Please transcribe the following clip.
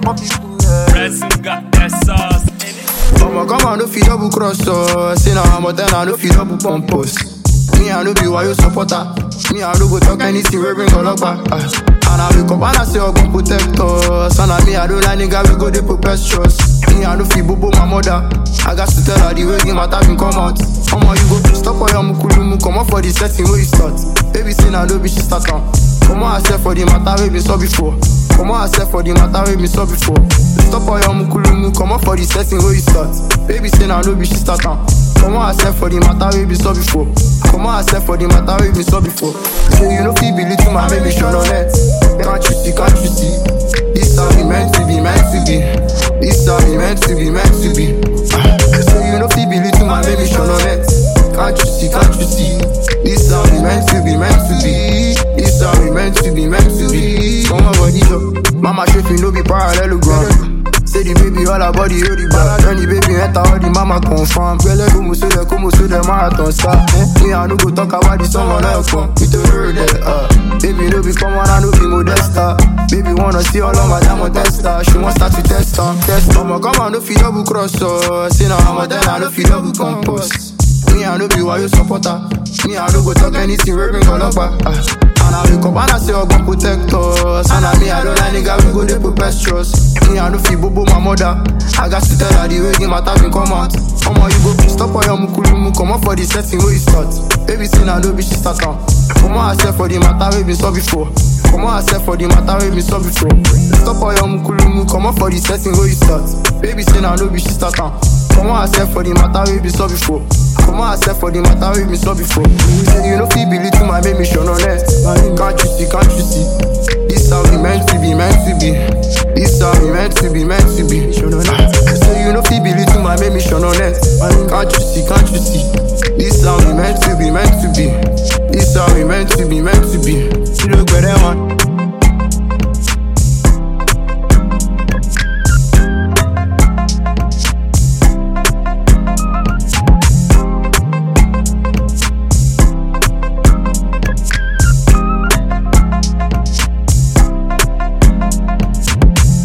Pressing got that sauce in it. I'ma come and no fit double cross us. Say now I'm a ten, I no fit double pump us. Me I no be why you supporter. Me I no go talk anything we bring all up back. Uh. And I wake up and I say I gon' protect us. And I me I don't like nigga we go dey preposterous. Me I no fit bobo my mother. I got to tell her the way the matter been come out. Omo you go stop for your mukulumu, come up for the setting where you start. Baby say now no be she start on. Come on, I said for the matter we been saw before. Come on, I said for the matter we been saw before. Stop for your mukulumu, come up for the setting where you start. Baby say now no be she start on. Come on, I said for the matter we been saw before. Come on, I said for the matter we been saw before. So you know feel believe to my baby show no net. Can't you see, can't you see? This how we meant to be, meant to be. This how we meant to be, meant to be. Ah, So you know feel believe to my baby show no net. Can't you see, can't you see? This how we meant to be, meant to be. This how we meant to be, meant to be. Come on, body show. Mama shape no be parallelogram. Say the baby all her body hold the back When the baby enter all the mama confirm Belle como so the como so the marathon start eh? Me I no go talk about the song on her phone We to hear that uh. Baby no be common I no be modesta Baby wanna see all of my diamond tester She want start to test her Test her I'ma come and no fit double cross her Say now I'm a ten I no fit double compost me, I no be why you supporter. Me, I no go talk anything, we bring all up. Uh. And I wake up and I say, I gon' protect us. And I me, I don't like nigga, we go dey preposterous. Me, I no feel bobo my mother. I got to tell her the way the matter been come out. Come on, you go stop for your mukulumu, come up for the setting where you start. Baby, say now, no be she start on. Come on, I said for the matter we been saw before. Come on, I said for the matter we been saw before. Stop for your mukulumu, come up for the setting where you start. Baby, say now, no be she start on. Come on, I said for the matter we been saw before. Come on, I said for the matter we been saw before. Say you know feel believe to my baby show no net. My